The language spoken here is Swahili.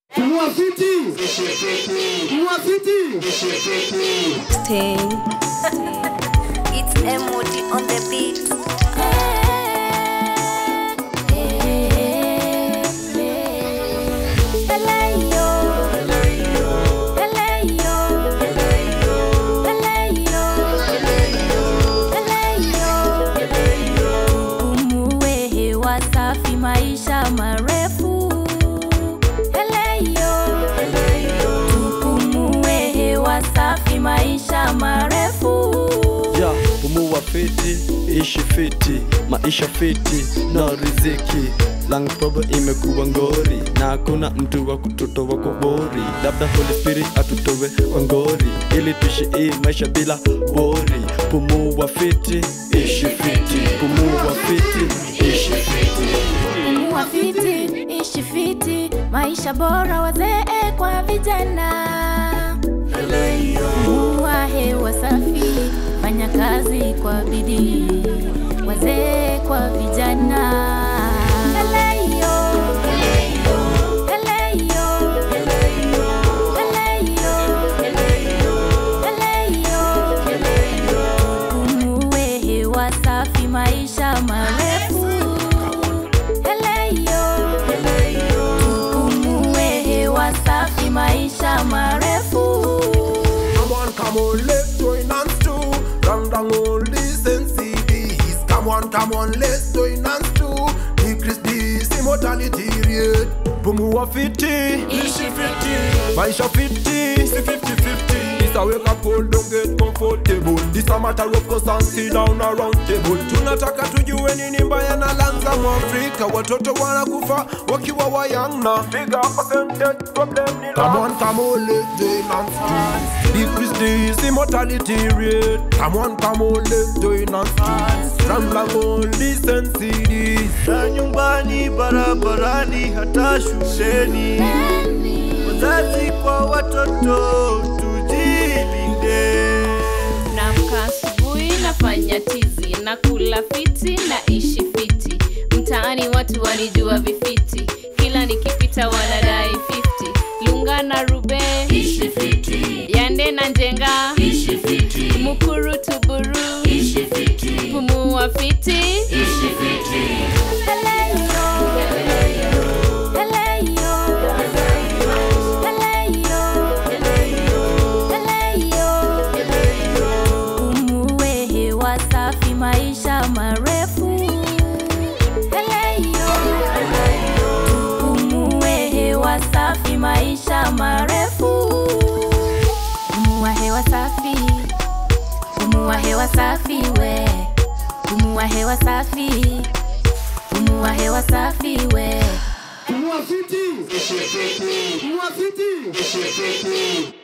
Mwafiti. Mwafiti. Sting. It's MOD on the beat. Tupumue hewa safi, maisha marefu. Eleyo. Tupumue hewa safi, maisha marefu. ya pumua fiti ishi fiti maisha fiti na riziki lang probo imekuwa ngori na hakuna mtu wa kututoa kwa bori labda holy spirit atutowe kwa ngori ili tuishi hii maisha bila wori pumua fiti ishi fiti pumua fiti ishi fiti Pumua fiti, ishi fiti, maisha bora wazee kwa vijana. Pumua hewa safi, fanya kazi kwa bidii, wazee kwa vijana. Eleyo. Eleyo. Eleyo. Tupumue hewa safi, maisha marefu. Eleyo. Tupumue hewa safi, maisha marefu. Come on, come on, let's join hands too. Rang rang all listen CDs. Come on, come on, let's join hands too. Decrease this immortality rate. Pumua fiti, ishi fiti, maisha fiti, si 50-50. This a wake up call, don't get comfortable. This a matter of course and sit down around table. Tunataka tujue nini mbaya na lanza Mwafrika. Watoto wanakufa wakiwa wayanga. Bigger percentage problem ni Come on, come on, let's join hands too. Decrease this immortality rate. Come on, come on, let's join hands too. Rambla on listen CDs. na nyumbani, barabarani, hata shuleni. Wazazi kwa watoto, tujilinde. Naamka asubuhi nafanya tizi na kula fiti na ishi fiti. Mtaani watu wanijua vifiti, kila nikipita wanadai 50. Lunga na rube ishi fiti. Yande na njenga ishi fiti. Mukuru tuburu ishi fiti. Pumua fiti ishi fiti. Tupumue hewa safi, maisha marefu. Tupumue hewa safi, maisha marefu. Pumua hewa safi, pumua hewa safi we, pumua hewa safi, pumua hewa safi we. Mwafiti. Mwafiti.